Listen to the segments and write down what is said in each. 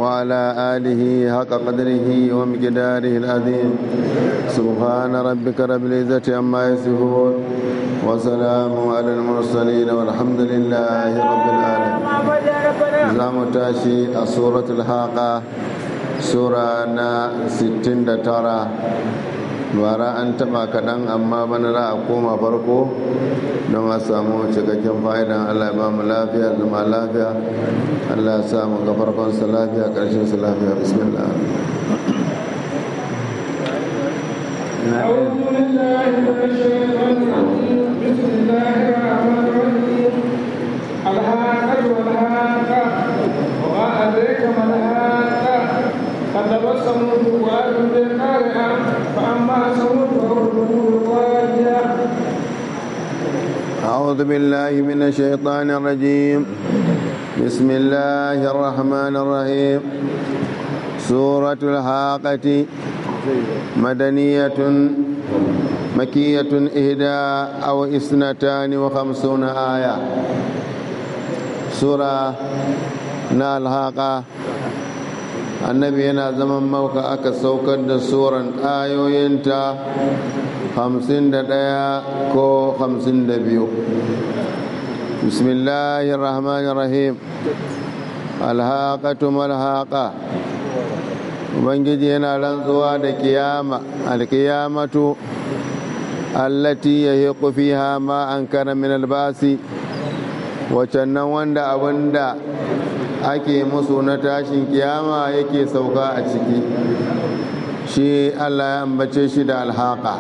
وعلى آله حق قدره ومقداره العظيم سبحان ربك رب العزة عما يصفون وسلام على المرسلين والحمد لله رب العالمين زام تاشي سورة الحاقة سورة 69 bara an taba kaɗan amma bana za a koma farko don a samu cikakken fa'idan allah ba mu lafiya zama lafiya allah ya samu ga farkonsa lafiya ƙarshen sa lafiya bismillah أعوذ بالله من الشيطان الرجيم بسم الله الرحمن الرحيم الهاكة والهاكة وما أدريك ما الهاكة كذب ثمود وعاد بالقارعة فأما ثمود فأرسلوا الواجهة أعوذ بالله من الشيطان الرجيم بسم الله الرحمن الرحيم سورة الحاقة مدنية مكية إهدى أو إثنتان وخمسون آية سورة نالحاقة annabi yana zaman mauka aka saukar da suran ayoyinta hamsin da ɗaya ko hamsin da biyu bismillahi rahmanir rahim alhaƙatu malhaƙa ubangiji yana rantsuwa da kiyama alkiyamatu allati yahiqu fiha ma ankara min albasi wacannan wanda abinda ake musu na tashin kiyama yake sauka a ciki shi allah ya ambace shi da alhaka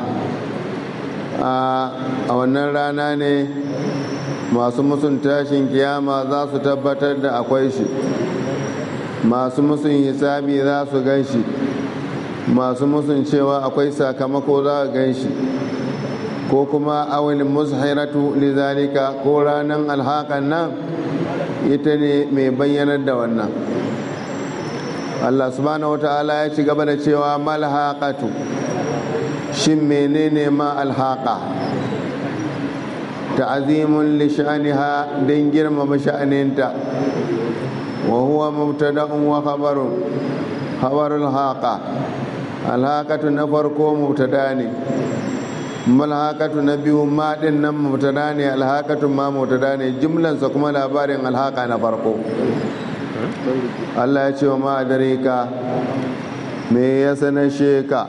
a wannan rana ne masu musun tashin kiyama za su tabbatar da akwai shi masu musun hisabi za su gan shi masu musun cewa akwai sakamako za su gan shi ko kuma awil mushiratu lizalika ko ranar alhakan nan ita ne mai bayyanar da wannan Allah subhanahu wa ta'ala ya ci gaba da cewa malhaqatu shin menene ma alhaqa ta'azimun li sha'niha dan girmama sha'aninta wa huwa mubtada'un wa khabarun khabarul haqa alhaqatu na farko mubtada ne malhaqatu na biyu ma din nan mubtada ne alhaqatu ma mubtada ne jumlansa kuma labarin alhaqa na farko Allah ya ce wa ma adarika me ya sanashe ka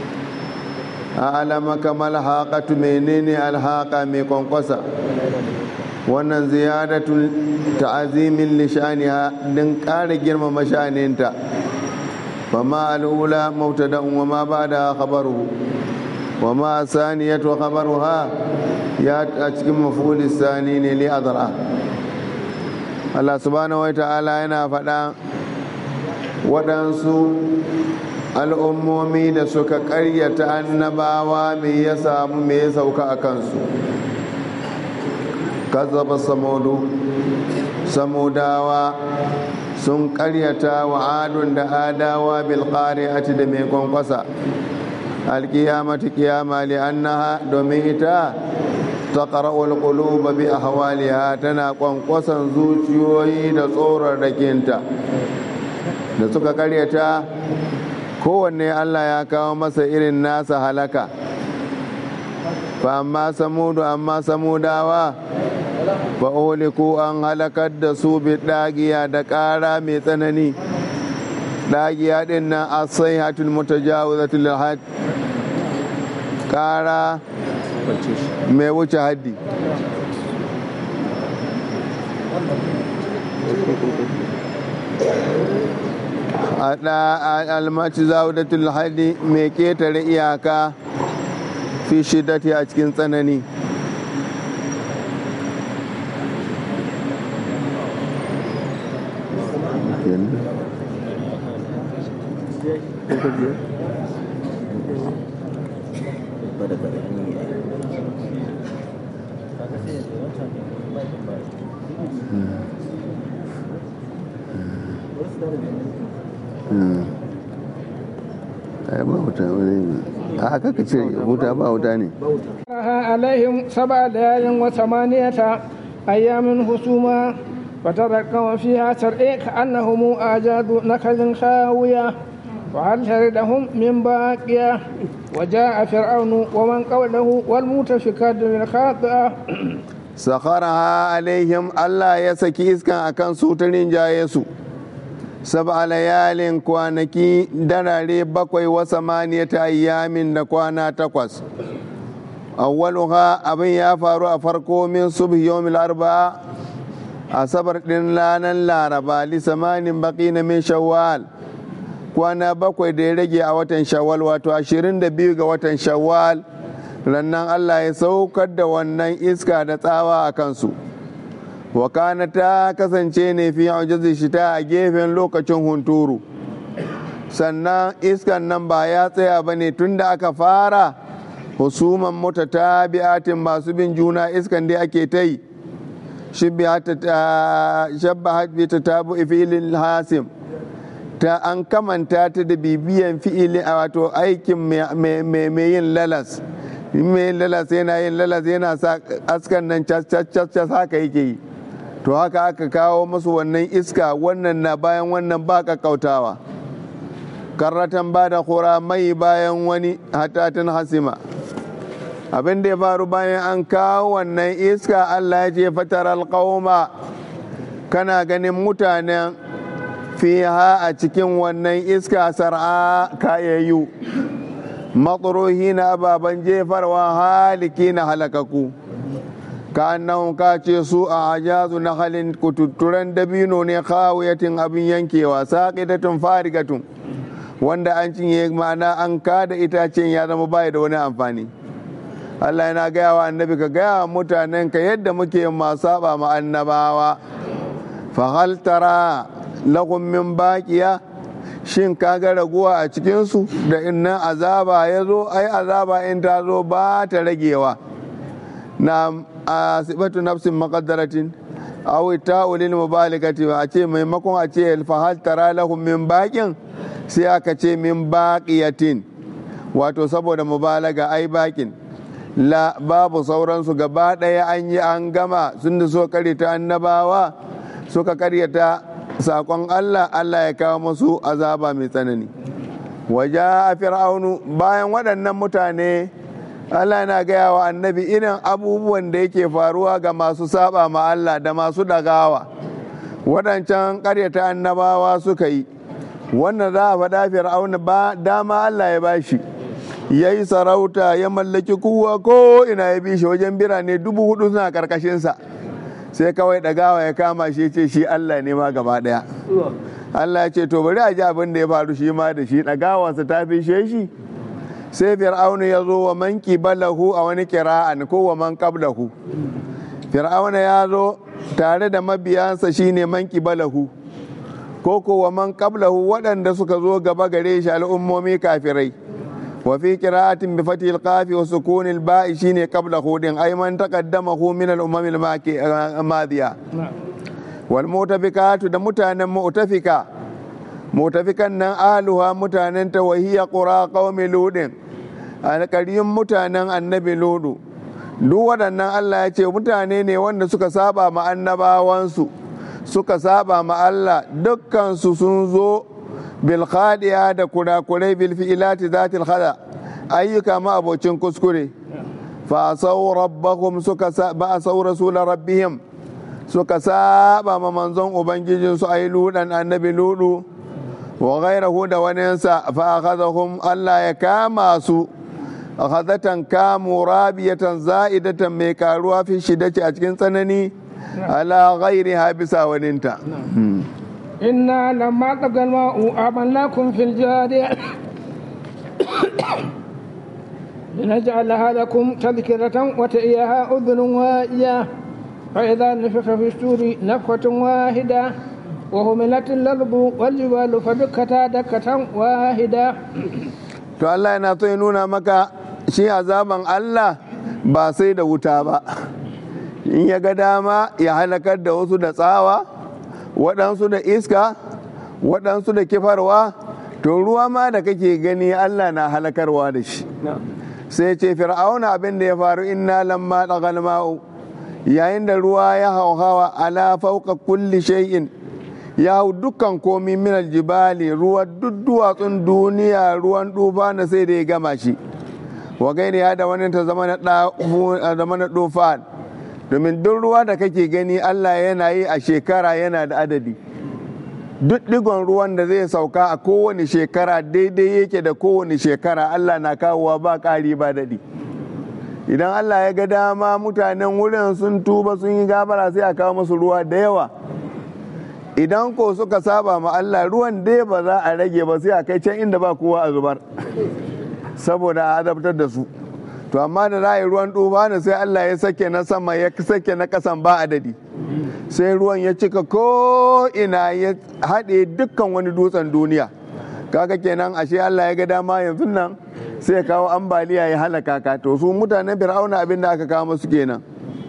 alamaka malhaqatu menene alhaqa mai kwankwasa wannan ziyadatul ta'azimin li sha'niha din ƙara girmama sha'aninta fama al'ula mubtada'un wa ma ba'da khabaruhu wa ma saniyatu khabaruha ya a cikin maf'ul sani ne li adra Allah subhanahu wa ta'ala yana faɗa waɗansu al'ummomi da suka ƙaryata annabawa me ya samu me ya sauka a kansu kazzaba samudu samudawa sun ƙaryata wa adun da adawa bilƙari'ati da mai kwankwasa alƙiyamatu ƙiyama li'annaha domin ita ta ƙara'ul ƙuluba bi ahwaliha tana kwankwasan zuciyoyi da tsorarrakinta da suka ƙaryata kowanne Allah ya kawo masa irin nasa halaka fa amma samudu amma samudawa ba uliku an halakar da su bi ɗagiya da ƙara mai tsanani ɗagiya ɗin nan a sai hatul mutajawizatul had ƙara mai wuce haddi almaci zawudatul hadi mai ketare iyaka fi shiddati a cikin tsanani ai ba wuta wani a haka ka ce wuta ba wuta ne عليهم سبع ليال وثمانية أيام حسوما فترى القوم فيها ترئي كأنهم أعجاز نخل خاوية وهل شردهم من باقية وجاء فرعون ومن قبله والمؤتفكات بالخاطئة sakharaha alaihim Allah ya saki iskan akan su ta rinjaye su sab'a layalin kwanaki darare bakwai wa samaniyata ayyamin da kwana takwas awwaluha abin ya faru a farko min subhi yawmil arba'a asabar din ranar laraba li samanin baqina min shawwal kwana bakwai da ya rage a watan shawwal wato 22 ga watan shawwal rannan Allah ya saukar da wannan iska da tsawa a kansu wakana ta kasance ne fi shi shita a gefen lokacin hunturu sannan iskan nan ba ya tsaya ba ne tun da aka fara husuman mota ta bi'atin masu bin juna iskan dai ake ta yi shabba hajji ta tabu filin hasim ta an kamanta ta da bibiyan fi'ilin wato aikin mai yin lalas mai lalas yana yin lalas yana sa askan nan cas haka yake yi to haka aka kawo musu wannan iska wannan na bayan wannan ba kautawa karratan ba da kura mai bayan wani hatatin hasima abin da ya faru bayan an kawo wannan iska allah ya ce fatar alƙawma kana ganin mutanen fiha a cikin wannan iska sar'a kayayyu matsuruhi na ababen jefarwa haliki na halakaku ka annan ka ce su a ajazu na halin kututturen dabino ne kawiyatin abin yankewa saƙidatun farigatun wanda an cinye ma'ana an kada itacen ya zama bai da wani amfani Allah yana gaya wa annabi ka gaya wa mutanen ka yadda muke masu saba ma annabawa fa hal tara lahum min baqiya shin kaga raguwa a cikinsu da innan azaba ya zo ai azaba in ta zo ba ta ragewa na asibatu nafsin maqaddaratin aw ta'ulil mubaligati a ce maimakon a ce fahal tara lahum min baqin sai aka ce min baqiyatin wato saboda mubalaga ai bakin la babu sauransu gaba ɗaya an yi an gama sun da so karyata annabawa suka karyata sakon Allah Allah ya kawo musu azaba mai tsanani waje a fir'aunu bayan waɗannan mutane Allah yana gaya wa annabi irin abubuwan da yake faruwa ga masu saba ma Allah da masu ɗagawa waɗancan ƙaryata annabawa suka yi wannan za a faɗa fir'aunu ba dama Allah ya bashi ya yi sarauta ya mallaki kowa ko ina ya bi shi wajen birane dubu hudu suna karkashinsa sai kawai ɗagawa ya kama shi ce shi Allah ne ma gaba ɗaya Allah ya ce to bari a ji abin da ya faru shi ma da shi ɗagawansa ta fi shi sai fir'aunu ya zo wa man balahu a wani kira'an ko wa man qablahu fir'auna ya zo tare da mabiyansa shine man balahu ko ko wa man qablahu waɗanda suka zo gaba gare shi al'ummomi kafirai wa fi qira'atin bi fathil qafi wa sukunil ba'i shine qablahu din ay man taqaddamahu min al-umam al-madiya wal mutafikatu da mutanen mutafika mutafikan nan aluha mutanen ta wahiya qura qaumi ludin alƙaryun mutanen annabi ludu duk waɗannan Allah ya ce mutane ne wanda suka saba ma annabawansu suka saba ma Allah dukkansu sun zo bil khadiya da kurakurai bil fi'ilati zatil khada ayyuka ma abocin kuskure fa asau rabbahum suka ba asau rasul rabbihim suka saba ma manzon ubangijin su ayi ludan annabi ludu wa ghairahu da waninsa fa akhadhahum Allah ya kama su akhadatan kamu rabiyatan za'idatan mai karuwa fi shidaci a cikin tsanani ala ghairiha bisa waninta إنا لما طغى الماء أعملناكم في الجارية لنجعلها لكم تذكرة وتئيها أذن واعية فإذا نفخ في السور نفخة واحدة وهملت الأرض والجبال فدكتا دكة واحدة to Allah yana so ya nuna maka shi azaban Allah ba sai da wuta ba in ya ga dama ya halakar da wasu da tsawa waɗansu da iska waɗansu da kifarwa to ruwa ma da kake gani Allah na halakarwa da shi sai ce fir'auna abin da ya faru inna lamma dagal ma'u yayin da ruwa ya hauhawa ala fauka kulli shay'in ya hau dukkan komi minal jibali ruwa duk duwatsun duniya ruwan dufa na sai da ya gama shi wa gairi ya da wani ta zama na dufan domin duk ruwa da kake gani Allah yana yi a shekara yana da adadi duk digon ruwan da zai sauka a kowane shekara daidai yake da kowane shekara Allah na kawowa ba ƙari ba daɗi idan Allah ya ga dama mutanen wurin sun tuba sun yi gabara sai a kawo musu ruwa da yawa idan ko suka saba ma Allah ruwan dai ba za a rage ba sai a kai can inda ba kowa a zubar saboda a azabtar da su to amma da za a yi ruwan duba ne sai Allah ya sake na sama ya sake na kasan ba adadi sai ruwan ya cika ko ina ya haɗe dukkan wani dutsen duniya kaga kenan ashe Allah ya ga dama yanzu nan sai ya kawo ambaliya ya halaka ka to su mutanen fir'auna abin da aka kawo musu kenan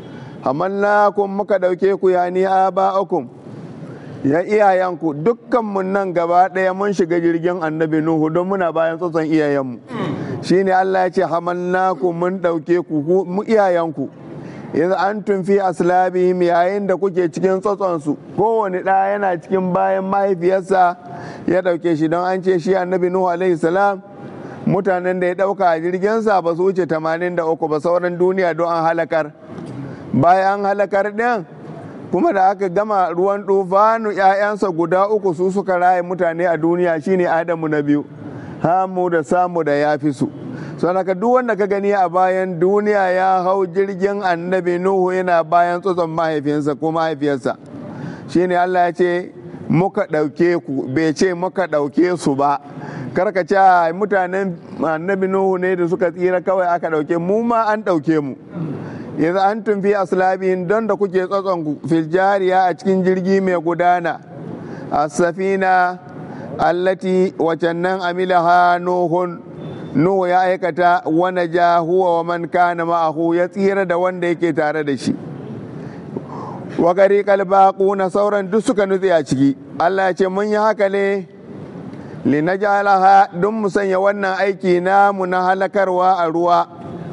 kun muka ɗauke ku ya ni aba'akum ya iyayenku dukkanmu nan gaba ɗaya mun shiga jirgin annabi nuhu don muna bayan tsotson iyayenmu shine Allah ya ce hamalnaku mun ɗauke ku mu iyayenku yanzu an tumfi aslabihim yayin da kuke cikin tsotsonsu kowane ɗaya yana cikin bayan mahaifiyarsa ya ɗauke shi don an ce shi annabi nuhu alaihi salam mutanen da ya ɗauka a jirginsa ba su wuce 83 ba sauran duniya don an halakar bayan halakar ɗin kuma da aka gama ruwan tufanu ‘ya'yansa guda uku su suka raye mutane a duniya shine adamu na biyu hamu da samu da ya fi su sanaka duk wanda ka gani a bayan duniya ya hau jirgin annabi nuhu yana bayan tsotson mahaifinsa ko mahaifiyarsa shine allah ya ce muka ɗauke ku bai ce muka ɗauke su ba karka ce mutanen annabi nuhu ne da suka tsira kawai aka ɗauke mu ma an ɗauke mu yanzu an tumfi aslabihin don da kuke tsotson filjariya a cikin jirgi mai gudana a safina allati wacan nan amilaha nuhun nuhu ya aikata wani ja huwa wa man kana ma'ahu ya tsira da wanda yake tare da shi wa gari kalbaku na sauran duk suka nutse a ciki allah ya ce mun yi haka ne linajalaha don mu sanya wannan aiki namu na halakarwa a ruwa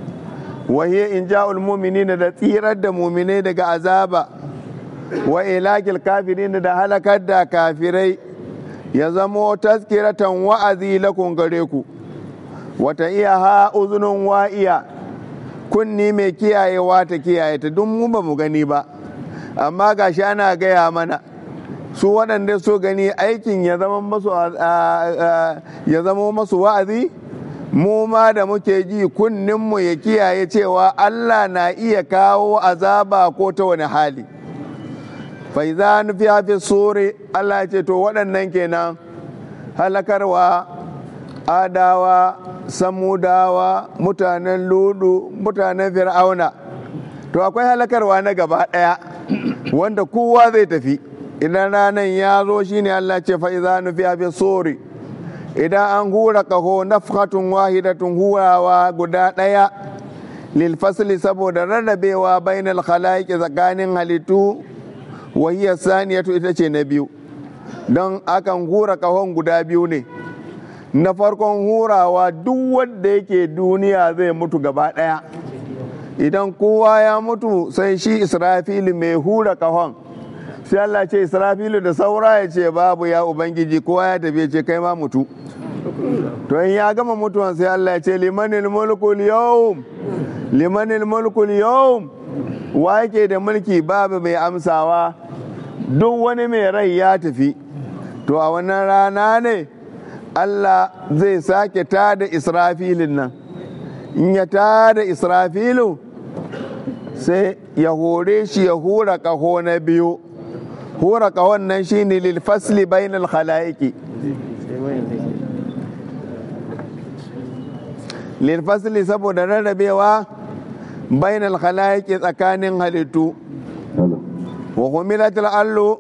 وهي إنجاء المؤمنين da tsirar da muminai daga azaba wa ilakil kafirin da halakar da kafirai ya zamo taskiratan wa'azi lakun gare ku wata iya ha uzunin wa'iya kunni mai kiyayewa ta kiyaye ta duk mu ba mu gani ba amma gashi ana gaya mana su waɗanda so gani aikin ya zama masu wa'azi mu ma da muke ji kunninmu ya kiyaye cewa Allah na iya kawo azaba ko ta wani hali faiza nufi hafi sore Allah ce to waɗannan kenan halakarwa adawa samudawa mutanen ludu mutanen fir'auna to akwai halakarwa na gaba ɗaya wanda kowa zai tafi idan ranar ya zo shine Allah ce fa'iza nufi hafi sore idan an hura kaho nafhatun wahidatun hurawa guda ɗaya lilfasli saboda rarrabewa bainal khalaiki tsakanin halittu wahiyar saniyatu ita ce na biyu don akan hura kahon guda biyu ne na farkon hurawa duk wanda yake duniya zai mutu gaba ɗaya idan kowa ya mutu sai shi israfilu mai hura kahon sai Allah ce israfilu da saura ya ce babu ya ubangiji kowa ya tafi ce kai ma mutu to in ya gama mutuwan sai Allah ya ce limanil mulkul yawm limanil mulkul yawm wa yake da mulki babu mai amsawa duk wani mai rai ya tafi to a wannan rana ne Allah zai sake tada israfilin nan in ya tada israfilu sai ya hore shi ya hura kaho na biyu hura kahon nan shine lil fasli bainal khalaiki lil fasli saboda rarrabewa bainal khalaiki tsakanin halittu wa humilatul allu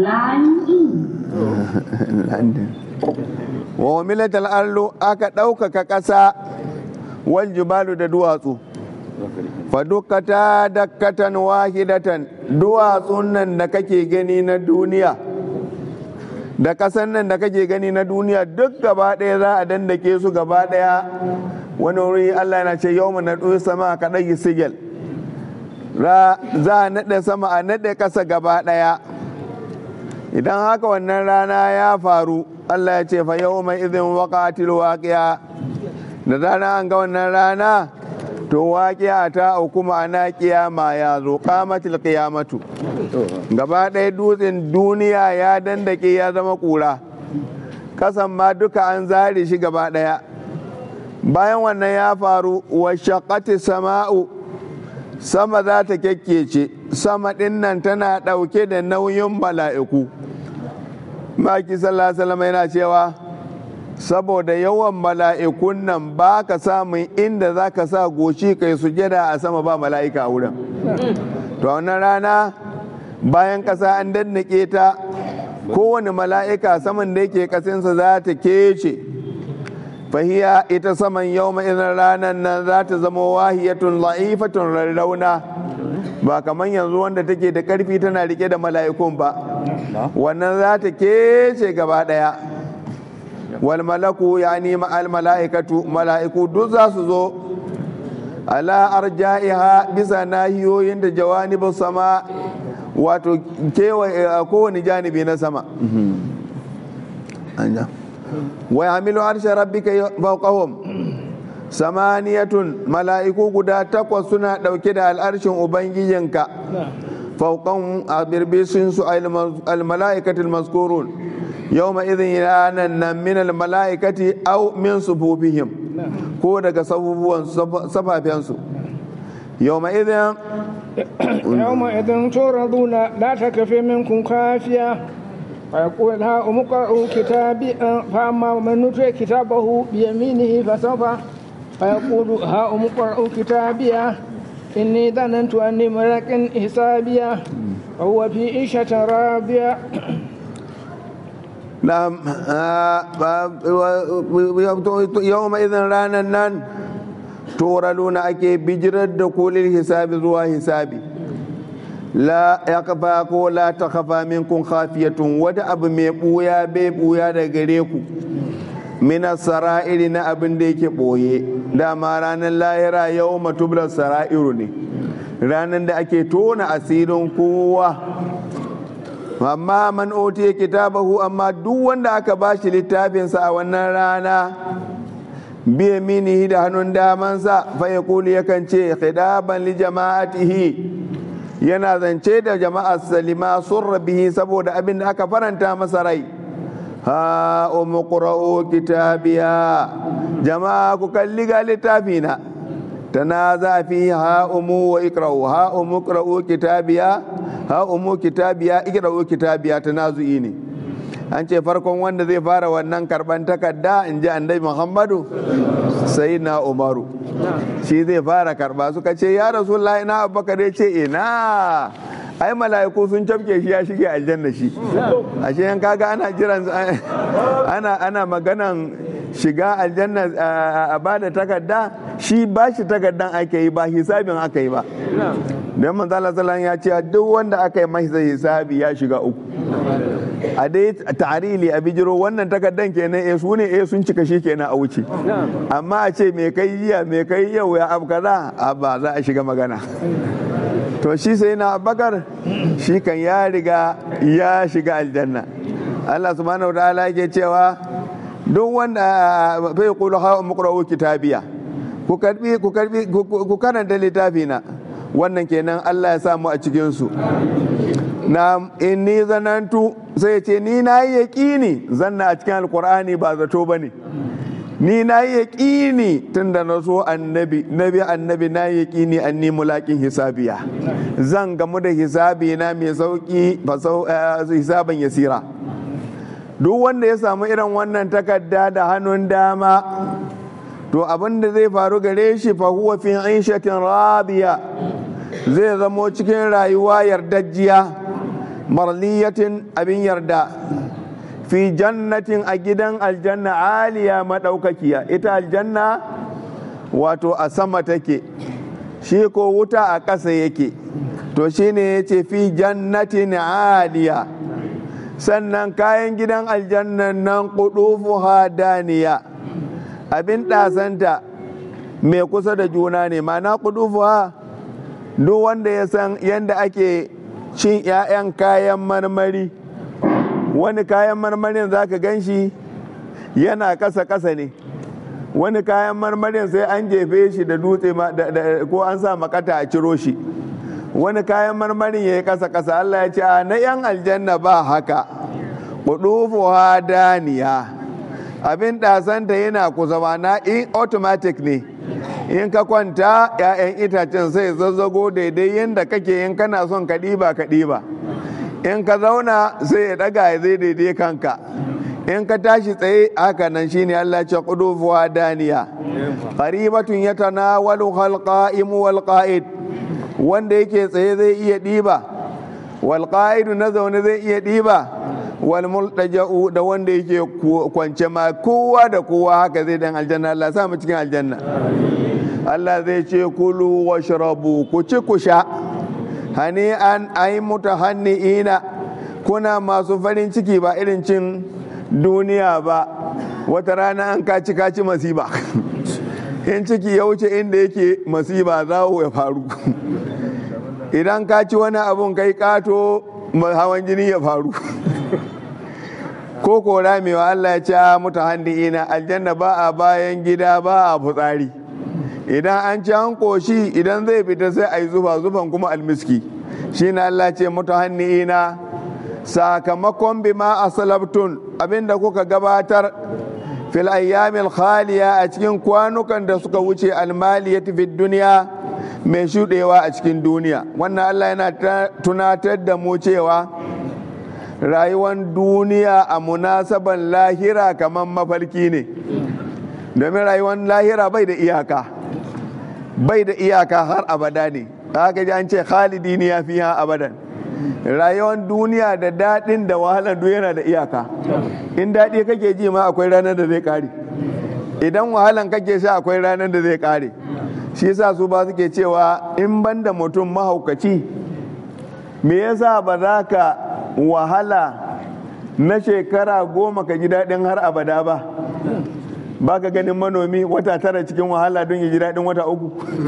wa humilatul allu aka ɗaukaka ƙasa wal jibalu da duwatsu fadukata dakkatan wahidatan duwatsun nan da kake gani na duniya da kasan nan da kake gani na duniya duk gaba ɗaya za a dandake su gaba ɗaya wani wuri Allah na ce yau na ɗoyi sama ka ɗagi sigil za a naɗe sama a naɗe ƙasa gaba ɗaya idan haka wannan rana ya faru allah ya ce fa yau mai izin waƙatil waƙiya da rana an ga wannan rana to waƙiya ta auku ma'ana ƙiyama ya zo ƙamatil ƙiyamatu gaba ɗaya dutsen duniya ya dandake ya zama ƙura kasan ma duka an zare shi gaba ɗaya bayan wannan ya faru wa shaƙati sama'u sama za ta kyakkece sama ɗin nan tana ɗauke da nauyin mala'iku maki sallallahu yana cewa saboda yawan mala'ikun nan ba ka samun inda za ka sa goshi kai sujada a sama ba mala'ika a wurin to wannan rana bayan ƙasa an dannake ta kowane mala'ika saman da yake ƙasinsa za ta kece fahiya ita saman yau idan ranar nan za ta zama wahiyatun la'ifatun rarrauna ba kamar yanzu wanda take da ƙarfi tana rike da mala'ikun ba wannan za ta kece gaba ɗaya wal malaku ya nima al mala'ikatu mala'iku duk za su zo ala arja'iha bisa nahiyoyin da jawanibin sama wato kowane janibi na sama wa yamilu harshe rabbika fawqahum samaniyatun mala'iku guda takwas suna ɗauke da al'arshin ubangijinka fauqan a birbisin su al-mala'ikatul maskurun yawma idhin ranan nan min al-mala'ikati aw min sufufihim ko daga safufuwan safafensu yawma idhin يومئذ تعرضون لا تكفي منكم خافية ويقول ها أمقرأوا كتابي فأما من نتي كتابه بيمينه فسوف فيقول ها أمقرأوا كتابي إني ظننت أني ملك حسابيا وهو في عيشة راضية نعم يومئذ رانا نان turaluna ake bijirar da kolin hisabi zuwa hisabi la ya kafa ko la ta kafa minkun khafiyatun wata abu mai buya bai buya da gare ku mina sara'iri na abin da yake boye dama ranar lahira yau matublar sara'iru ne ranar da ake tona asirin kowa amma man otiye kitabahu amma duk wanda aka bashi littafinsa a wannan rana biya minihi da hannun damansa faya kuli yakan ce khidaban li jama'atihi yana zance da jama'ar salima sun rabihi saboda abin da aka faranta masa rai ha umu qra'u kitabiya jama'a ku kalli ga littafina tanaza fi ha umu wa ikra'u ha umu qra'u kitabiya ha umu kitabiya ikra'u kitabiya tanazu'i ne an ce farkon wanda zai fara wannan karban takarda in ji annabi muhammadu sai na umaru shi zai fara karba suka ce ya rasulullah ina abubakar ya ce ina ai mala'iku sun cafke shi ya shige aljanna shi ashe yan kaga ana jiran ana ana maganan shiga aljanna a bada takarda shi ba shi takardan ake yi ba hisabin aka yi ba don manzala sallan ya ce duk wanda aka yi masa hisabi ya shiga uku a dai tarili a bijiro wannan takardan kenan eh su ne eh sun cika shi kenan a wuce amma a ce me kai jiya me kai yau ya abu kaza a ba za a shiga magana to shi sai na abakar shi kan ya riga ya shiga aljanna Allah subhanahu wa ta'ala yake cewa duk wanda bai kulu ha muqra'u kitabiya ku karbi ku karbi ku karanta littafina wannan kenan Allah ya samu a cikin su na inni zanantu sai ce ni na yi yaƙini zanna a cikin alkur'ani ba zato ba ne ni na yi yaƙini tun da na so annabi nabi annabi na yi yaƙini an ni mulaƙin hisabiya zan gamu da hisabi na mai sauƙi hisaban yasira duk wanda ya samu irin wannan takarda da hannun dama to abin da zai faru gare shi fa huwa fi aishatin rabiya zai zamo cikin rayuwa yardajjiya marliyatin abin yarda fi jannatin a gidan aljanna aliya maɗaukakiya ita aljanna wato a sama take shi ko wuta a ƙasa yake to shi ne ya ce fi jannatin aliya sannan kayan gidan aljannan nan kudufu daniya abin ɗasanta mai kusa da juna ne mana kudufu duk wanda ya san yadda ake cin 'ya'yan kayan marmari wani kayan marmarin za ka gan shi yana kasa-kasa ne wani kayan marmarin sai an jefe shi da dutse ko an sa makata a ciro shi wani kayan marmarin ya yi kasa-kasa Allah ya ce a na 'yan aljanna ba haka ƙudufuwa daniya abin ɗasanta yana kusa na in automatic ne in ka kwanta 'ya'yan itacen sai zazzago daidai yadda kake in kana son ka ɗiba ka ɗiba in ka zauna sai ya ɗaga ya zai daidai kanka in ka tashi tsaye haka nan shine Allah ce qudufuwa daniya qaribatun yatanawalu khalqa'imu wal qa'id wanda yake tsaye zai iya ɗiba wal qa'idu na zaune zai iya ɗiba wal multaja'u da wanda yake kwance ma kowa da kowa haka zai dan aljanna Allah sa mu cikin aljanna Allah zai ce kulu washrabu ku ci ku sha hani an ai mutahanni'ina kuna masu farin ciki ba irin cin duniya ba wata rana an kaci kaci masiba in ciki ya wuce inda yake masiba zawo ya faru idan ka ci wani abun kai kato hawan jini ya faru ko ko ramewa Allah ya ce mutahanni'ina aljanna ba a bayan gida ba a fitsari idan an ci an koshi idan zai fita sai a yi zufa zufan kuma almiski shi na Allah ce mutahanni'ina sakamakon bima asalabtun abinda kuka gabatar fil ayyamil khaliya a cikin kwanukan da suka wuce almaliyati fid duniya mai shudewa a cikin duniya wannan Allah yana tunatar da mu cewa rayuwar duniya a munasaban lahira kamar mafarki ne domin rayuwar lahira bai da iyaka bai da iyaka har abada ne haka ji an ce khalidini ya fi abadan rayuwar duniya da daɗin da wahalar duk yana da iyaka in daɗi kake ji ma akwai ranar da zai ƙare idan wahalan kake sha akwai ranar da zai ƙare shi yasa su ba suke cewa in ban da mutum mahaukaci me yasa ba za ka wahala na shekara goma ka ji daɗin har abada ba ba ka ganin manomi wata tara cikin wahala don ya ji daɗin wata uku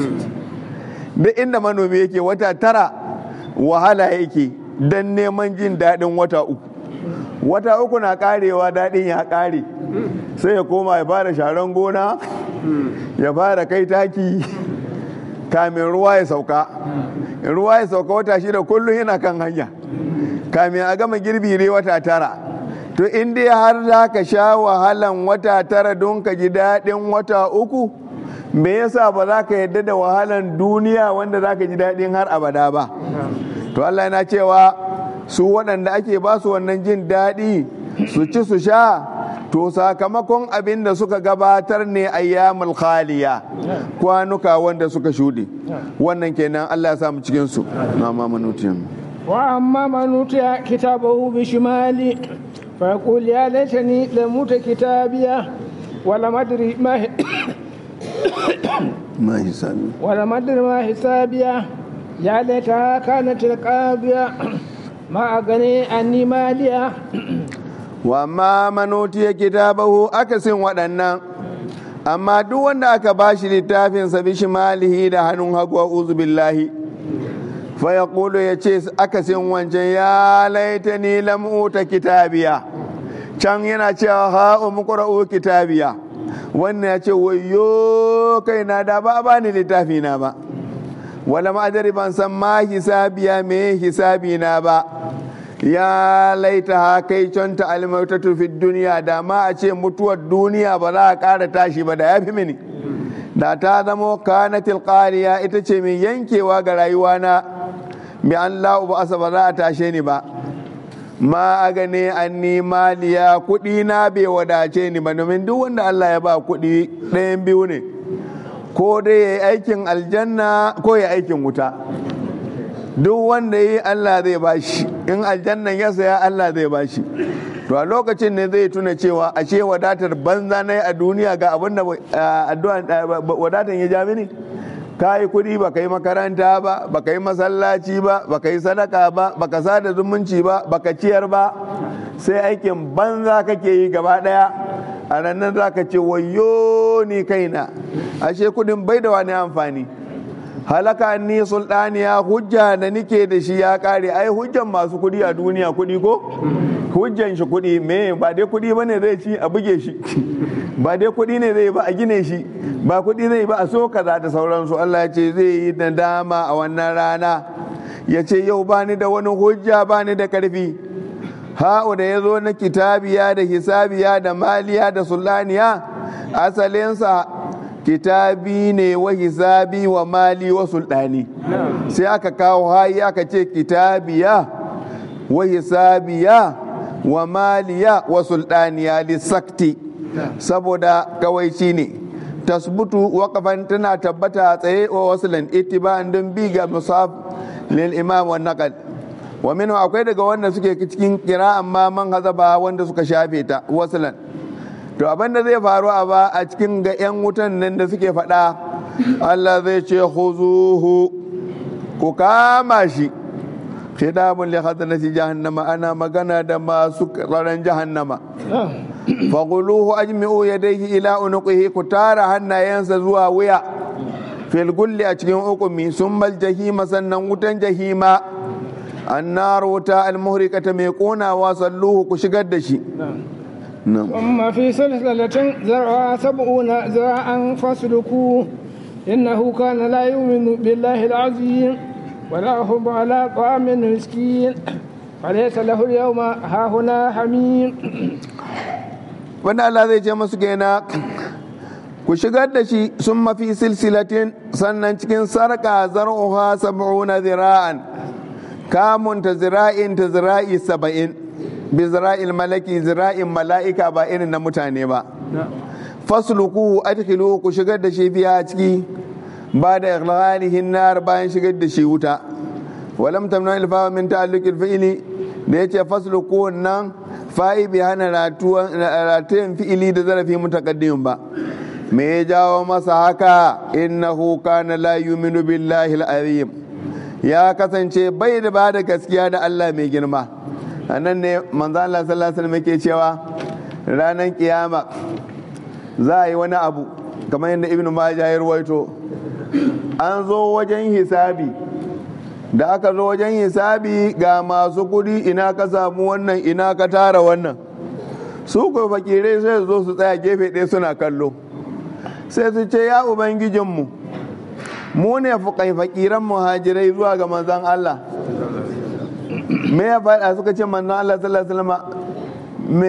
duk inda manomi yake wata tara wahala yake don neman jin daɗin wata uku wata uku na karewa daɗin ya ƙare sai ya koma ya fara sharan gona ya fara kai taki kamin ruwa ya sauka ruwa ya sauka wata shida kullum yana kan hanya kamin a gama girbi ne wata tara to in dai har za ka sha wahalan wata tara don ka ji daɗin wata uku me yasa ba za ka yadda da wahalan duniya wanda za ka ji daɗin har abada ba to Allah yana cewa su waɗanda ake ba su wannan jin daɗi su ci su sha to sakamakon abin da suka gabatar ne ayyamul khaliya kwanuka wanda suka shuɗe wannan kenan Allah ya samu cikin su na mamanutiyan wa amma manutiya kitabahu bishimali فيقول يا ليتني لموت كتابيا ولم أدري ما ما حسابي ولم أدري ما حسابيا يا ليتها كانت القاضية ما أغني عني ماليا وما من أوتي كتابه أكسن ودنا amma duk wanda aka bashi littafinsa bishimalihi da hannun hagu a billahi fa ya ya ce akasin wancan ya laita ni lam'uta kitabiya can yana cewa ha'u muqra'u kitabiya wannan ya ce wayo kai na da ba bani littafi na ba wala ma'adari ban san ma hisabiya me hisabi na ba ya laita ha kai conta almautatu fi duniya da ma a ce mutuwar duniya ba za a ƙara tashi ba da ya fi mini da ta zamo kanatil qariya ita ce mai yankewa ga rayuwana bi an la'u ba ba za a tashe ni ba ma a gane an ni maliya kuɗi na bai wadace ni ba domin duk wanda Allah ya ba kuɗi ɗayan biyu ne ko dai ya yi aikin aljanna ko ya aikin wuta duk wanda yi Allah zai bashi in aljannan ya saya Allah zai bashi to a lokacin ne zai tuna cewa ashe wadatar banza na yi a duniya ga abin da wadatan ya ja mini ka yi kuɗi ba ka yi makaranta ba ba ka yi masallaci ba ba ka yi sadaka ba ba ka sada zumunci ba ba ka ciyar ba sai aikin banza kake yi gaba ɗaya a nan za ka ce wayo ni kaina ashe kuɗin bai da wani amfani halaka ni sultaniya hujja da nike da shi ya kare ai hujjan masu kudi a duniya kudi ko hujjan shi kudi me ba dai kudi bane zai ci a buge shi ba dai kudi ne zai ba a gine shi ba kudi zai ba a so kaza da sauransu Allah ya ce zai yi nadama a wannan rana ya ce yau bani da wani hujja bani da karfi ha'u da ya zo na kitabiya da hisabiya da maliya da sulaniya asalinsa kitabi ne wa hisabi wa mali wa sultani sai aka kawo hayi aka ce kitabiya wa hisabiya wa maliya wa sultaniya lissakti saboda kawai shi ne tasbutu waƙafan tana tabbata a tsaye wa wasulan itiba'an don bi ga musaf lil imam wa naqal wa minhu akwai daga wanda suke cikin kira amma man hazaba wanda suka shafe ta wasulan to abin da zai faru a ba a cikin ga 'yan wutan nan da suke faɗa Allah zai ce khuzuhu ku kama shi khidabun li hadrati jahannama ana magana da masu tsaron jahannama faguluhu ajmi'u yadayhi ila unuqihi ku tara hannayensa zuwa wuya fil gulli a cikin ukumi summal jahima sannan wutan jahima annar wuta almuhrikata mai konawa salluhu ku shigar da shi ثم في سلسلة ذرعها سبعون ذراعا فاسلكوه إنه كان لا يؤمن بالله العظيم ولا يحب على طعام المسكين فليس له اليوم هاهنا حميم wanda Allah zai ce masu kenan ku shigar da shi sun mafi silsilatin sannan cikin sarka zar'uha sab'una zira'an kamun ta zira'in ta zira'i saba'in bi zira'il malaki zira'in mala'ika ba irin na mutane ba fasluku adkhilu ku shigar da shi biya ciki ba da ighlalihin nar bayan shigar da shi wuta walam tamna ilfa min ta'alluqil fi'li da yace fasluku nan fa'i bai hana ratayen fi'ili da zarafi mutakaddimin ba me ya jawo masa haka innahu kana la yuminu billahi al-azim ya kasance bai da ba da gaskiya da Allah mai girma anan ne manzo Allah sallallahu alaihi wasallam yake cewa ranar kiyama za a yi wani abu kamar yadda ibnu majah ya ruwaito an zo wajen hisabi da aka zo wajen hisabi ga masu kudi ina ka samu wannan ina ka tara wannan su ko fakirai sai su zo su tsaya gefe ɗaya suna kallo sai su ce ya ubangijinmu mu ne fukai fakiran muhajirai zuwa ga manzan Allah me ya faɗa suka ce manzan Allah sallallahu alaihi wasallam me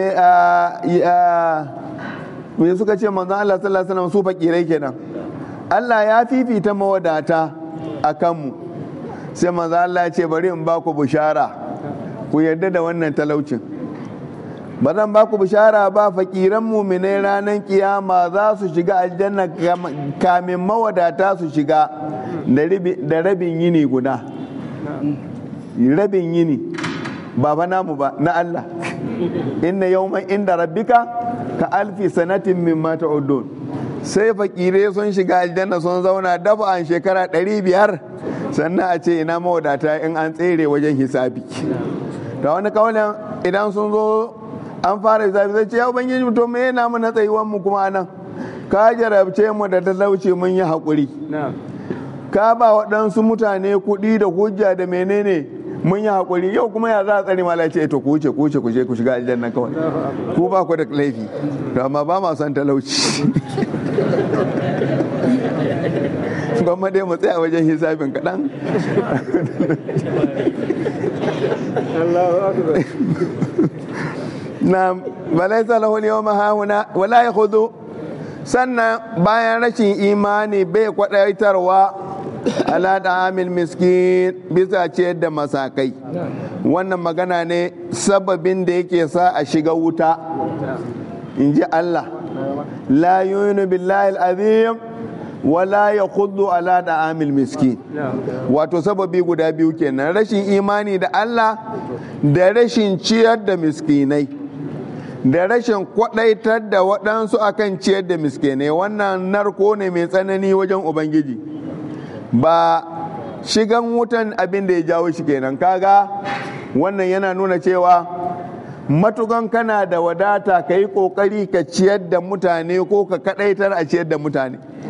me suka ce manzan Allah sallallahu alaihi wasallam su fakirai kenan Allah ya fifita mawadata a kanmu sai maza Allah ya ce bari in baku bishara ku yarda da wannan talaucin ba zan baku bishara ba fakiran muminai ranar kiyama za su shiga aljanna kamin mawadata su shiga da rabin yini guda rabin yini ba ba namu ba na Allah inna yawman inda rabbika ka alfi sanatin mimma ta'udun sai fakire sun shiga aljanna sun zauna dafa an shekara 500 sannan a ce ina mawadata in an tsere wajen hisabi da wani kawalin idan sun zo an fara hisabi zai ce ya ubangiji to me yana mu na tsayuwan mu kuma nan ka jarabce mu da talauci mun yi haƙuri ka ba waɗansu mutane kuɗi da hujja da menene mun yi haƙuri yau kuma ya za a tsare mala ce to ku wuce ku wuce ku je ku shiga aljanna kawai ku ba ku da laifi to amma ba ma son talauci gwamma dai mu tsaya wajen hisabin kaɗan na balaisa lahu yawma hahuna wala yakhudhu sannan bayan rashin imani bai kwadaitarwa ala da amil miskin bisa ciyar da masakai wannan magana ne sababin da yake sa a shiga wuta in ji Allah la yunu billahi al-azim wala ya kudu ala da amil miskin wato sababi guda biyu kenan rashin imani da Allah da rashin ciyar da miskinai da rashin kwadaitar da waɗansu akan ciyar da miskinai wannan narko ne mai tsanani wajen ubangiji ba shigan wutan abin da ya jawo shi kenan kaga wannan yana nuna cewa matukan kana da wadata ka yi ƙoƙari ka ciyar da mutane ko ka kadaitar a ciyar da mutane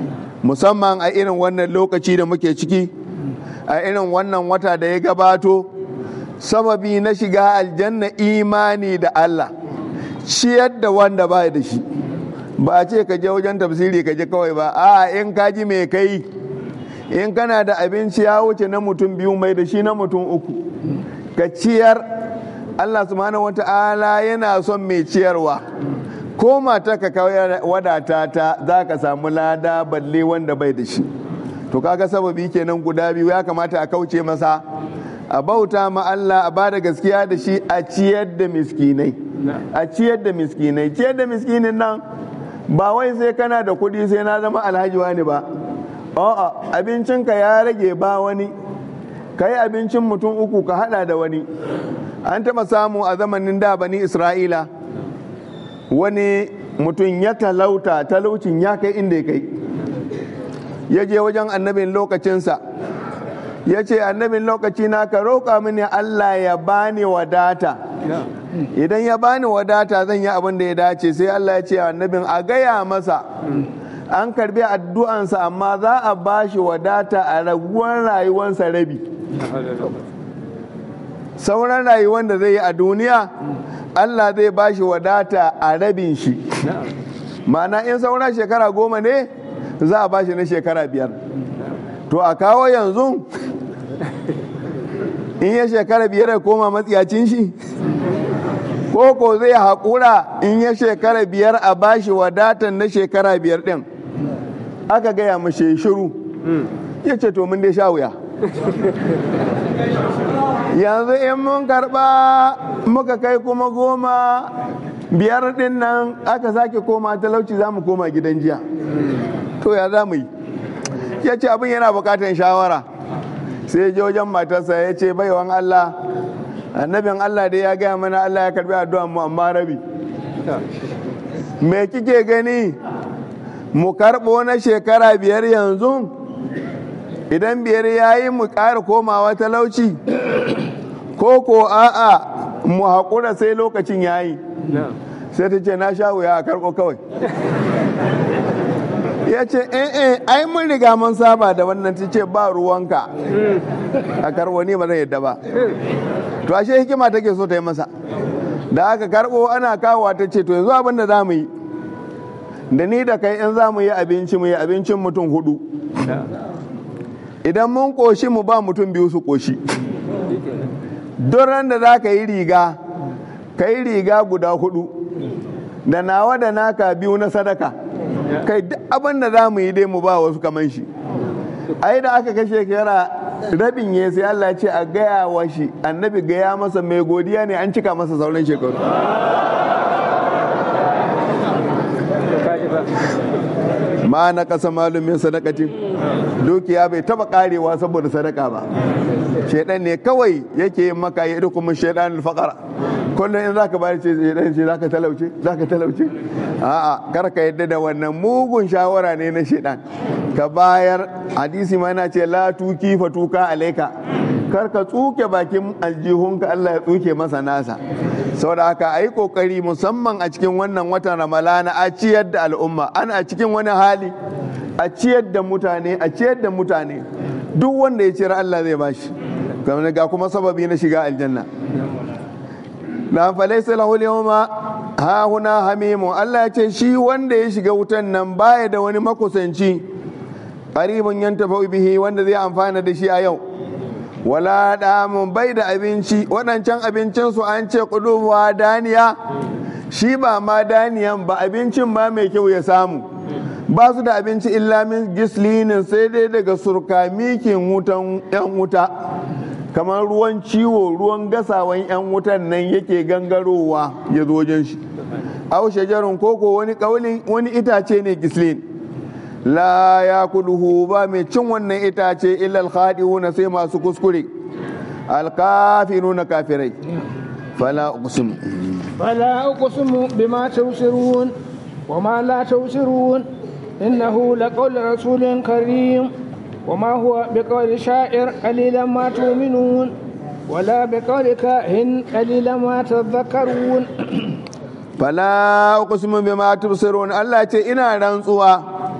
musamman a irin wannan lokaci da muke ciki a irin wannan wata da ya gabato sababi na shiga aljanna imani da Allah ciyar da wanda ba da shi ba a ce ka je wajen tafsiri ka je kawai ba a in ka ji mai kai in kana da abinci ya wuce na mutum biyu mai da shi na mutum uku ka ciyar Allah subhanahu wata'ala yana son mai ciyarwa ko mata ka kawai wadata ta za ka samu lada balle wanda bai da shi to kaga sababi kenan guda biyu ya kamata a kauce masa a bauta ma Allah a bada gaskiya da shi a ciyar da miskinai a ciyar da miskinai ciyar da miskinin nan ba wai sai kana da kuɗi sai na zama alhaji wani ba a'a abincinka ya rage ba wani ka yi abincin mutum uku ka hada da wani an taɓa samu a zamanin da bani isra'ila wani mutum ya talauta talaucin ya kai inda ya kai ya je wajen annabin lokacinsa ya ce annabin lokaci na ka roƙa mini allah ya bani wadata idan ya bani wadata zan yi abin da ya dace sai allah ya ce annabin a gaya masa an karbi addu'ansa amma za a bashi wadata a raguwar rayuwarsa rabi sauran rayuwar da zai yi a duniya allah zai bashi wadata a rabin shi ma'ana in sauran shekara goma ne za a bashi na shekara biyar to a kawo yanzu in ya shekara biyar ya koma matsiyacin shi koko zai haƙura in ya shekara biyar a bashi wadatan na shekara biyar ɗin aka gaya mashi shiru ya ce to mun dai sha wuya yanzu in mun karɓa muka kai kuma goma biyar ɗin nan aka sake koma talauci za mu koma gidan jiya to ya za mu yi ya ce abin yana bukatar shawara sai je wajen matarsa ya ce baiwan Allah annabin Allah dai ya gaya mana Allah ya karbi addu'an mu amma rabi me kike gani mu karɓo na shekara biyar yanzu idan biyar ya yi mu ƙara komawa talauci ko ko a'a mu haƙura sai lokacin ya yi sai ta ce na sha wuya a karɓo kawai ya ce eh ai mun riga mun saba da wannan ta ce ba ruwanka a karbo ni ba zan yadda ba to ashe hikima take so ta yi masa da aka karbo ana kawowa ta ce to yanzu abin da za mu yi da ni da kai in za mu yi abinci mu yi abincin mutum hudu idan mun koshi mu ba mutum biyu su koshi don ran da za ka yi riga ka yi riga guda hudu da nawa da naka biyu na sadaka kai duk abin da za mu yi dai mu ba wasu kaman shi ai da aka kashe kera rabin ya sai Allah ce a gaya wa shi annabi gaya masa mai godiya ne an cika masa sauran shekaru ma na kasa malumin sadakatin dukiya bai taba karewa saboda sadaka ba shaidan ne kawai yake yin maka ya kuma shaidan alfaqara kullum in zaka bayar ce shaidan ce zaka talauce zaka talauce a'a kar ka yadda da wannan mugun shawara ne na shaidan ka bayar hadisi ma yana ce la tuki fa tuka alaika kar ka tsuke bakin aljihunka Allah ya tsuke masa nasa saboda haka a yi kokari musamman a cikin wannan watan ramalana a ciyar da al'umma ana a cikin wani hali a ciyar da mutane a ciyar da mutane duk wanda ya ciyar Allah zai bashi kamar ga kuma sababi na shiga aljanna na falaisa lahu yawma ha huna hamimu Allah ya ce shi wanda ya shiga wutan nan baya da wani makusanci qaribun yantafa bihi wanda zai amfana da shi a yau wala damun bai da abinci waɗancan abincinsu an ce ƙuduwa daniya shi ba ma daniyan ba abincin ma mai kyau ya samu ba su da abinci illa min gislinin sai dai daga surkamikin wutan yan wuta kamar ruwan ciwo ruwan gasawan yan wutan nan yake gangarowa ya zo wajen shi au shajarun koko wani kaulin wani itace ne gislin la ya kuluhu ba mai cin wannan itace illal khadi'una sai masu kuskure alkafiruna kafirai fala uqsim فلا أقسم بما تبصرون وما لا تبصرون إنه لقول رسول كريم وما هو بقول شاعر قليلا ما تؤمنون ولا بقول كاهن قليلا ما تذكرون fala uqsimu bima tubsirun Allah ce ina rantsuwa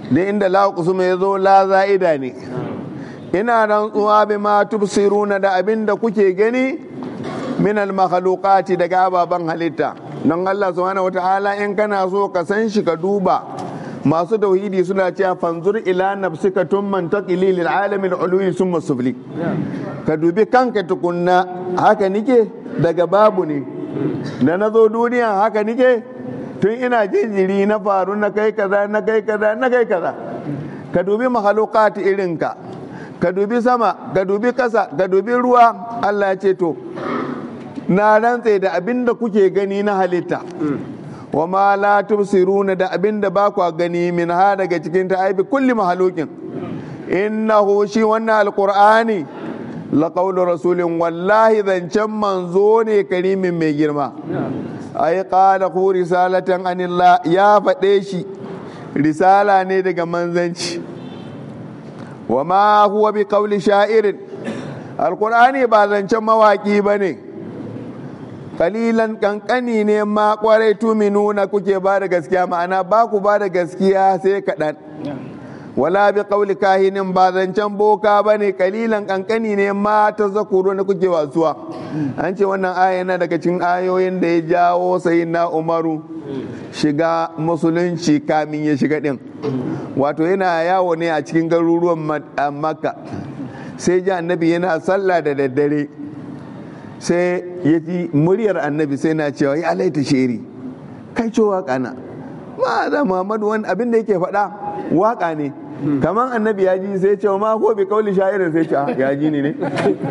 da inda la kusuma ya zo la za'ida ne ina rantsuwa bi ma tubsiruna da abin da kuke gani min al makhluqati daga ababen halitta don Allah subhanahu wata'ala in kana so ka san shi ka duba masu tauhidi suna cewa fanzur ila nafsika tumman taqili lil alamin ulwi summa sufli ka dubi kanka tukunna haka nike daga babu ne da na zo duniya haka nike tun ina jinjiri na faru na kai kaza na kai kaza na kai kaza ka dubi mahalukati irinka ka dubi sama ka dubi kasa ka dubi ruwa Allah ya ce to na rantse da abin da kuke gani na halitta wa ma la tubsiruna da abin da ba ku gani min ha daga cikin ta aibi kulli mahalukin innahu shi wannan alqur'ani la qawlu rasulin wallahi zancen manzo ne karimin mai girma ai qala ku risalatan anillah ya faɗe shi risala ne daga manzanci wa ma huwa bi qawli sha'irin alqur'ani ba zancen mawaki bane kalilan kankani ne ma kwarai tuminuna kuke ba da gaskiya ma'ana ba ku ba da gaskiya sai kaɗan wala bi qawli kahinin ba zancen boka bane kalilan kankani ne ma ta zakuru na kuke wasuwa an ce wannan aya yana daga cikin ayoyin da ya jawo na umaru shiga musulunci kamin ya shiga din wato yana yawo ne a cikin garuruwan makka sai ji annabi yana sallah da daddare sai ya ji muryar annabi sai na cewa ya alaita sheri kai ce waka na ma da muhammadu wani abin da yake faɗa waka ne kamar annabi ya ji sai cewa ma ko bi kauli sha'irin sai ce ya ji ni ne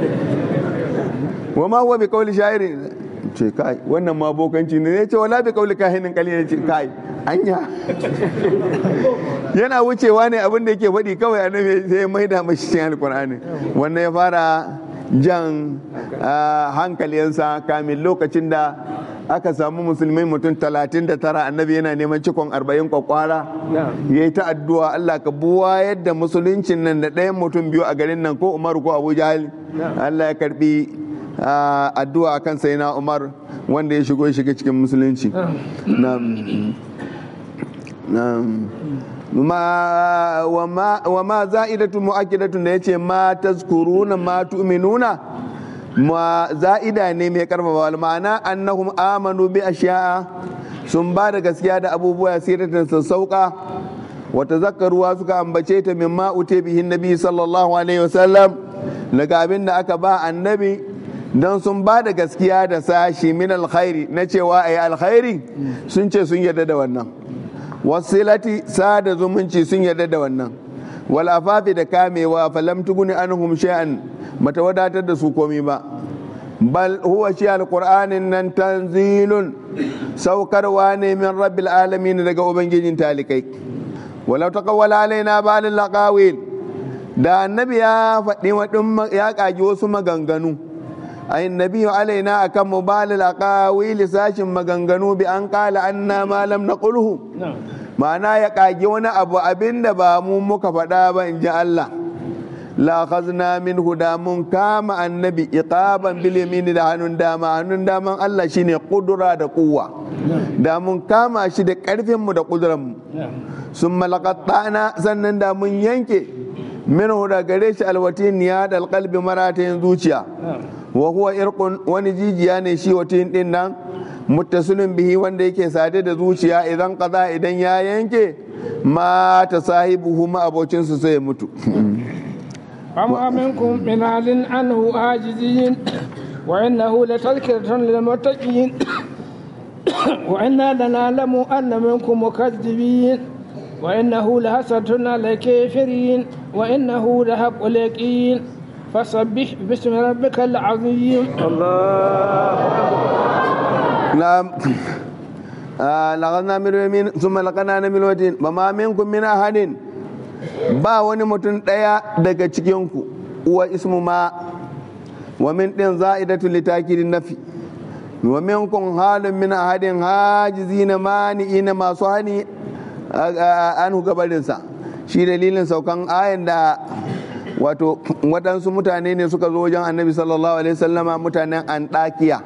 wa ma ko bi kauli sha'irin ce kai wannan ma bokanci ne ya ce wala bi kauli kahinin kalilin ce kai anya yana wucewa ne abin da yake faɗi kawai annabi sai ya maida mashi cikin alkur'ani wannan ya fara jan hankalinsa kamin lokacin da aka samu musulmai mutum 39 annabi yana neman cikon 40 kwakwara ya yi ta addu'a Allah ka buwa yadda musuluncin nan da ɗayan mutum biyu a garin nan ko Umar ko Abu Jahal Allah ya karbi addu'a akan sai na Umar wanda ya shigo shiga cikin musulunci wa ma za'idatu mu'akkidatun da yace ma tazkuruna ma tu'minuna ma za'ida ne mai karfafa ma'ana annahum amanu bi ashiya'a sun ba da gaskiya da abubuwa siratan sassauka wa tazakkaruwa suka ambace ta min ma ute bihin nabi sallallahu alaihi wasallam daga abin da aka ba annabi don sun ba da gaskiya da sashi min alkhairi na cewa ayi alkhairi sun ce sun yarda da wannan wasilati sada zumunci sun yarda da wannan wal afafi da kamewa falam tuguni anhum shay'an mata wadatar da su komi ba bal huwa shi alqur'anin nan tanzilun saukarwa ne min rabbil alamin daga ubangijin talikai walau taqawwala alaina ba'al laqawil da annabi ya faɗi wadin ya kaji wasu maganganu ayin nabiyu alaina akan mubalil aqawili sashin maganganu bi an qala anna ma lam naqulhu ma'ana ya kage wani abu abinda ba mu muka faɗa ba in ji Allah la khazna min da mun kama annabi iqaban bil yamini da hannun dama hannun daman Allah shine kudura da kuwa da mun kama shi da karfin mu da kuduran mu sun malaqattana sannan da mun yanke min da gare shi alwatin ya da alqalbi maratayin zuciya wa huwa irqun wani jijiya ne shi watin din nan muttasilin bihi wanda yake sade da zuciya idan kaza idan ya yanke ma ta sahibuhu ma abocinsu sai ya mutu فما منكم من أهل عنه عاجزين وإنه لتذكرة للمتقين وإنا لنعلم أن منكم مكذبين وإنه لحسرة على الكافرين وإنه لحق اليقين فسبح باسم ربك العظيم نعم لغنا من يمين ثم لقنا من وجين وما منكم من أحد ba wani mutum ɗaya daga cikinku uwa ismu ma wa min ɗin za'idatu litakidin nafi wa minkum halin min ahadin hajizina mani'ina masu hani an gabarinsa shi dalilin saukan ayan da wato waɗansu mutane ne suka zo wajen annabi sallallahu alaihi wasallama mutanen antakiya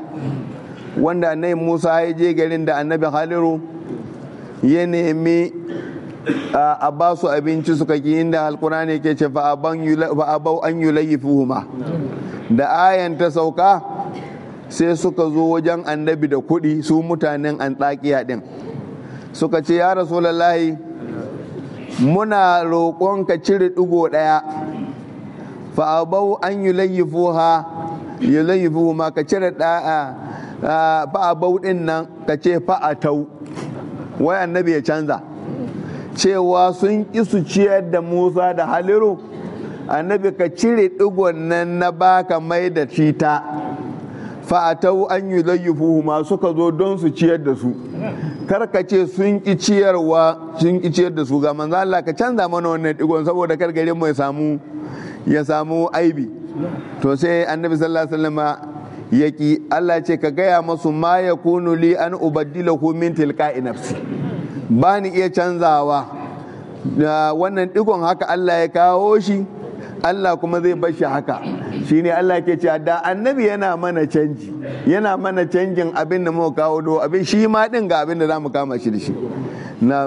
wanda annabi musa ya je garin da annabi haliru ya nemi a ba su abinci suka ki inda alkurani ke ce fa'abau an yulayyifuhuma da ayan ta sauka sai suka zo wajen annabi da kuɗi su mutanen antakiya din suka ce ya rasulallahi muna roƙon ka cire ɗigo ɗaya fa'abau an yulayyifuha yulayyifuhuma ka cire ɗaya fa'abau ɗin nan ka ce fa'atau wai annabi ya canza cewa sun ƙi su ciyar da musa da haliru annabi ka cire ɗigon nan na baka mai da cita fa'atau an yi zayyufu ma suka zo don su ciyar da su karka ce sun ƙi ciyarwa sun ƙi ciyar da su ga manzo Allah ka canza mana wannan ɗigon saboda kar garin mu ya samu ya samu aibi to sai annabi sallallahu alaihi wasallam yaki Allah ce ka gaya masu ma yakunu li an ubaddilahu min tilqa'i nafsi ba ni iya canzawa da wannan digon haka Allah ya kawo shi Allah kuma zai bar shi haka shine Allah ke cewa da annabi yana mana canji yana mana canjin abin da muka kawo do abin shi ma din ga abin da zamu kama shi da shi na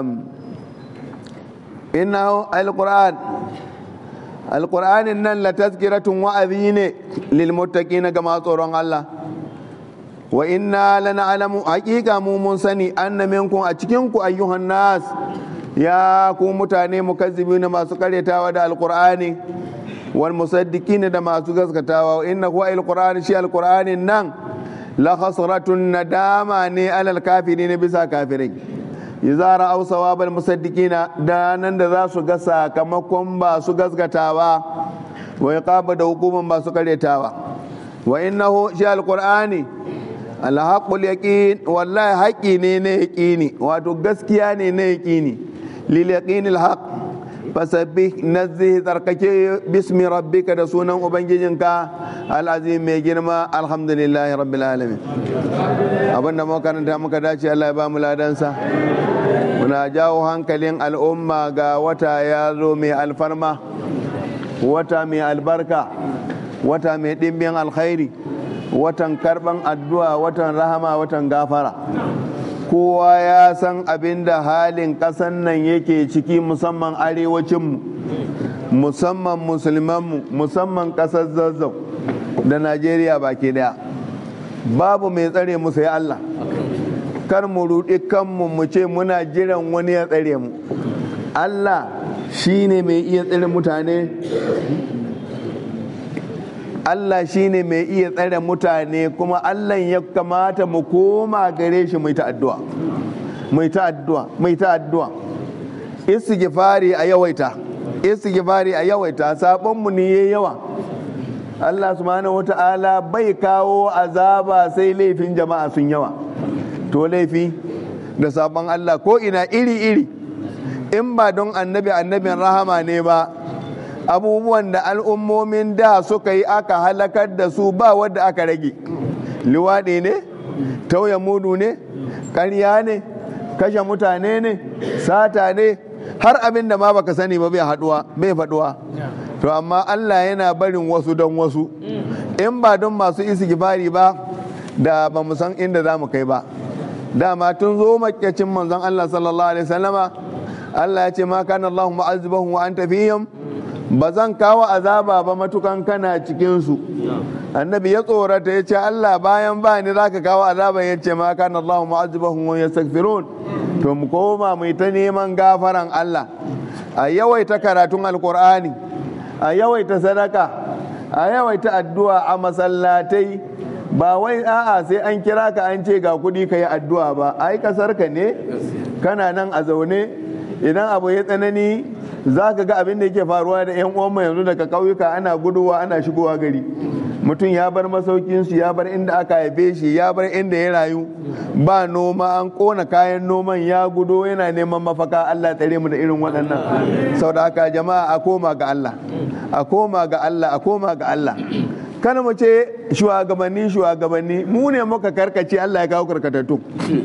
inna alquran alqur'anin nan la tazkiratun wa'azi ne lil muttaqina ga masu tsoron Allah wa inna lana'lamu haqiqa mu mun sani anna minkum a cikin ku ayyuhan nas ya ku mutane mukazzibina masu karyatawa da alqur'ani wal musaddiqin da masu gaskatawa inna huwa alqur'ani shi alqur'anin nan la khasratun nadama ne alal kafirin bisa kafirai idza ra'aw sawabal musaddiqina da nan da za su ga sakamakon ba su gaskatawa wa iqaba da hukuman ba su karyatawa wa innahu shi alqur'ani alhaƙul yaƙin wallahi haƙi ne na yaƙini wato gaskiya ne na yaƙini lil yaqin alhaq fasabbih nazzi tsarkake bismi rabbika da sunan ubangijinka al'azim mai girma alhamdulillahi rabbil alamin abinda muka karanta muka dace Allah ya ba mu ladansa muna jawo hankalin al'umma ga wata ya zo mai alfarma wata mai albarka wata mai ɗimbin alkhairi watan karban addu'a watan rahama watan gafara kowa ya san abin da halin ƙasan nan yake ciki musamman arewacinmu musamman musulmanmu musamman ƙasar zazzau da najeriya baki daya babu mai tsare mu sai allah kar mu ruɗi kanmu mu ce muna jiran wani ya tsare mu allah shine mai iya tsare mutane Allah shi ne mai iya tsare mutane kuma Allah ya kamata mu koma gare shi mai ta addu'a mai ta addu'a mai ta addu'a istighfari a yawaita istighfari a yawaita sabon mu ne yayi yawa Allah subhanahu wata'ala bai kawo azaba sai laifin jama'a sun yawa to laifi da sabon Allah ko ina iri iri in ba don annabi annabin rahama ne ba abubuwan da al'ummomin da suka yi aka halakar da su ba wadda aka rage liwaɗi ne tauye mudu ne ƙarya ne kashe mutane ne sata ne har abin da ma baka sani ba bai haduwa bai faduwa to amma Allah yana barin wasu don wasu in ba don masu istighfari ba da ba mu san inda za mu kai ba dama tun zo makyacin manzon Allah sallallahu alaihi wasallama Allah ya ce ma kana Allahu mu'azzibahum wa anta fihim ba zan kawo azaba ba matukan kana cikinsu annabi ya tsorata ya ce Allah bayan ba ni zaka kawo azaba ya ce ma kana Allah mu'azzibahum wa yastaghfirun to mu koma mu ta neman gafaran Allah a yawaita karatun alqur'ani a yawaita sadaka a yawaita addu'a a masallatai ba wai a'a sai an kira ka an ce ga kuɗi ka yi addu'a ba ai kasar ka ne kana nan a zaune idan abu ya tsanani za ka ga abin da yake faruwa da 'yan uwanmu yanzu daga ƙauyuka ana guduwa ana shigowa gari mutum ya bar masaukinsu ya bar inda aka haife shi ya bar inda ya rayu ba noma an kona kayan noman ya gudo yana neman mafaka Allah tsare mu da irin waɗannan sau da haka jama'a a koma ga Allah a koma ga Allah a koma ga Allah kana mu ce shugabanni shugabanni mu ne muka karkace Allah ya kawo karkatattun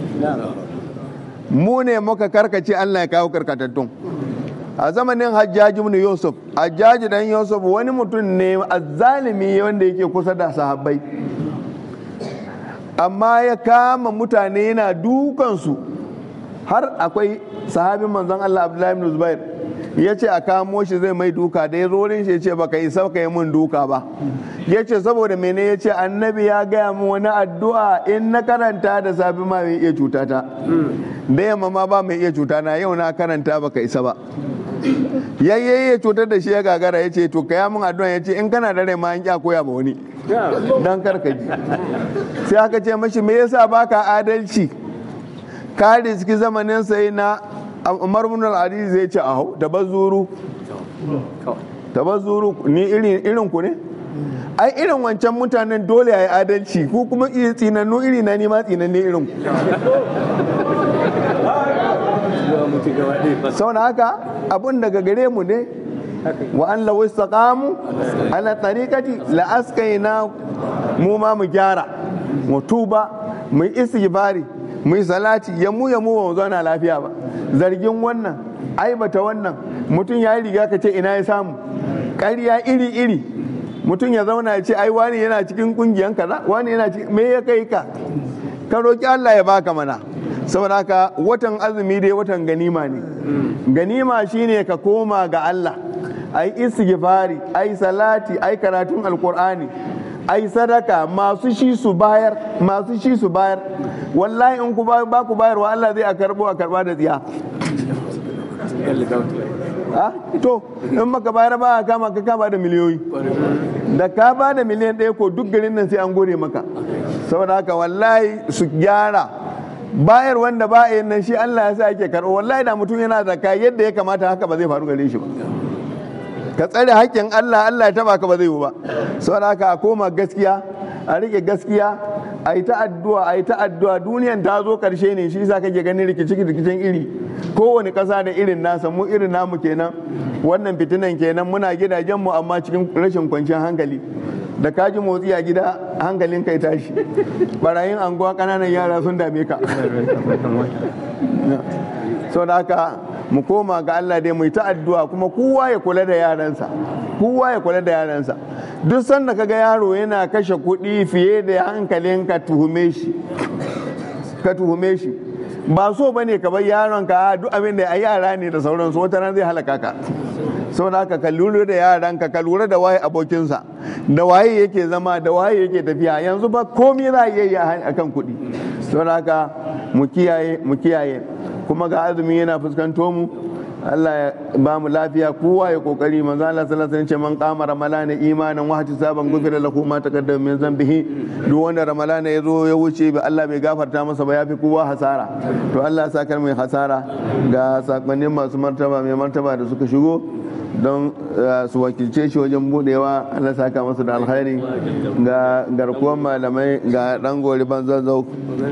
mu ne muka karkace Allah ya kawo karkatattun a zamanin hajjaji ibn yusuf hajjaji dan yusuf wani mutum ne azzalimi wanda yake kusa da sahabbai amma ya kama mutane yana dukansu har akwai sahabin manzon Allah Abdullahi ibn Zubair ya ce a kamo shi zai mai duka da ya zo wurin shi ya ce baka isa ka yi mun duka ba ya ce saboda mene ya ce annabi ya gaya min wani addu'a in na karanta da safi ma mai iya cuta ta da yamma ma ba mai iya cuta na yau na karanta baka isa ba yayyayi ya cutar da shi ya gagara ya ce to ka min addu'a ya ce in kana da rai ma an kya koya ma wani dan karka ji sai aka ce mashi me yasa baka adalci ka riski zamanin sai na umar bin al-adi zai ce aho tabazzuru tabazzuru ni irin irin ku ne ai irin wancan mutanen dole yayi adalci ku kuma iya tsinannu iri na ni ma tsinanne irin ku sau haka abun daga gare mu ne wa an law istaqamu ala tariqati la askayna mu ma mu gyara mu tuba mu istighfari mu yi salati ya mu ya mu ba mu zauna lafiya ba zargin wannan aibata wannan mutum ya yi riga ka ce ina ya samu ƙarya iri iri mutum ya zauna ya ce ai wani yana cikin kungiyan kaza wani yana cikin me ya kai ka ka roki Allah ya baka mana saboda haka watan azumi dai watan ganima ne ganima shine ka koma ga Allah ai istighfari ai salati ai karatun alqur'ani ai sadaka masu shi su bayar masu shi su bayar wallahi in ku ba ku bayarwa Allah zai a karbo a karba da tsiya to in maka bayar ba a kama ka kama da miliyoyi da ka ba da miliyan ɗaya ko duk garin nan sai an gode maka saboda haka wallahi su gyara bayar wanda ba a yin nan shi Allah ya sa ake karɓo wallahi da mutum yana da yadda ya kamata haka ba zai faru gare shi ba ka tsare haƙƙin Allah Allah ya taba ka ba zai yi ba saboda haka a koma gaskiya a rike gaskiya a yi ta addu'a a yi ta addu'a duniyan ta zo karshe ne shi yasa kake ganin rikici rikicin iri kowane ƙasa da irin nasa mu irin namu kenan wannan fitinan kenan muna gidajen mu amma cikin rashin kwanciyar hankali da kaji motsi a gida hankalin kai tashi barayin anguwa ƙananan yara sun dame ka saboda haka mu koma ga Allah dai mu yi ta addu'a kuma kowa ya kula da yaransa kowa ya kula da yaransa duk sanda kaga yaro yana kashe kuɗi fiye da hankalin ka tuhume shi ka tuhume shi ba so bane ka bar yaron ka duk abin da yara ne da sauransu wata ran zai halaka ka saboda haka ka lura da yaranka ka lura da waye abokinsa da waye yake zama da waye yake tafiya yanzu ba komai za a iya yi akan kuɗi saboda haka mu kiyaye mu kiyaye kuma ga azumi yana fuskanto mu Allah ya ba mu lafiya kowa ya kokari manzo Allah sallallahu alaihi wasallam man qama ramalana imanan wa ihtisaban gufira lahu ma taqaddama min zambihi duk wanda ramalana ya zo ya wuce ba Allah bai gafarta masa ba yafi kowa hasara to Allah ya saka mai hasara ga sakonnin masu martaba mai martaba da suka shigo don su wakilce shi wajen budewa Allah saka masu da alkhairi ga garkuwan malamai ga dan gori ban zazzau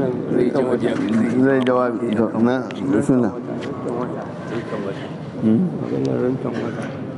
zai jawabi na bismillah maganar rantan wata